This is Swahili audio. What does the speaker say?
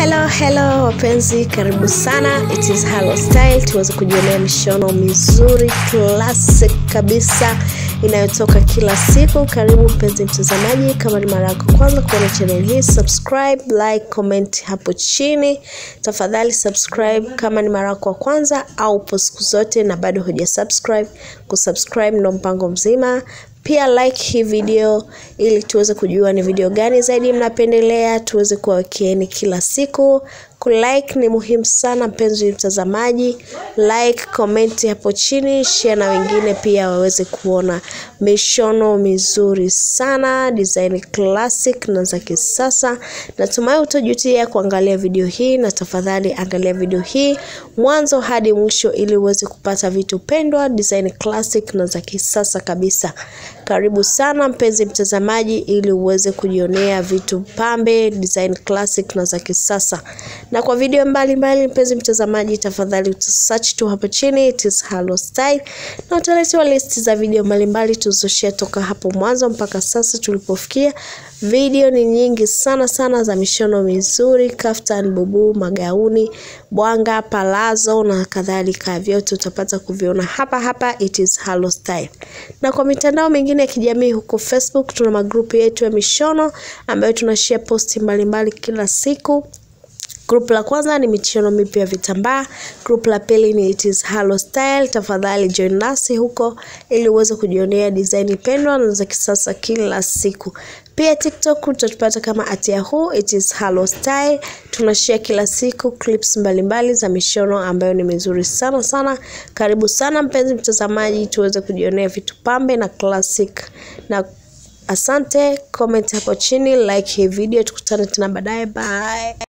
hello hello wapenzi karibu sana it is Halo style tuweze kujionea mishono mizuri classic kabisa inayotoka kila siku karibu mpenzi mtazamaji kama ni mara yako kwanza kuona channel hii subscribe like comment hapo chini tafadhali subscribe kama ni mara yako wa kwanza au po siku zote na bado huja subscribe kusubscribe ndo mpango mzima pia like hii video ili tuweze kujua ni video gani zaidi mnapendelea tuweze kuwawekeeni kila siku kulike ni muhimu sana mpenzi mtazamaji like comment hapo chini share na wengine pia waweze kuona mishono mizuri sana design classic na za kisasa natumai utajutia kuangalia video hii na tafadhali angalia video hii mwanzo hadi mwisho ili uweze kupata vitu pendwa design classic na za kisasa kabisa karibu sana mpenzi mtazamaji ili uweze kujionea vitu pambe design classic na za kisasa na kwa video mbalimbali mbali, mpenzi mtazamaji tafadhali utasearch tu hapo chini it is Halo Style na utaletewa listi za video mbalimbali tulizoshare toka hapo mwanzo mpaka sasa tulipofikia video ni nyingi sana sana za mishono mizuri kaftan bubu magauni bwanga palazo na kadhalika vyote utapata kuviona hapa hapa it is Halo Style na kwa mitandao mingine ya kijamii huko Facebook tuna magrupu yetu ya mishono ambayo tunashare posti mbalimbali kila siku Grupu la kwanza ni michono mipya ya vitambaa. Grupu la pili ni It is Halo Style. Tafadhali join nasi huko ili uweze kujionea design pendwa na za kisasa kila siku. Pia TikTok utatupata kama at Yahoo, It is Halo Style. Tunashare kila siku clips mbalimbali mbali za mishono ambayo ni mizuri sana sana. Karibu sana mpenzi mtazamaji, tuweze kujionea vitu pambe na classic na asante. Comment hapo chini, like hii video, tukutane tena baadaye. Bye.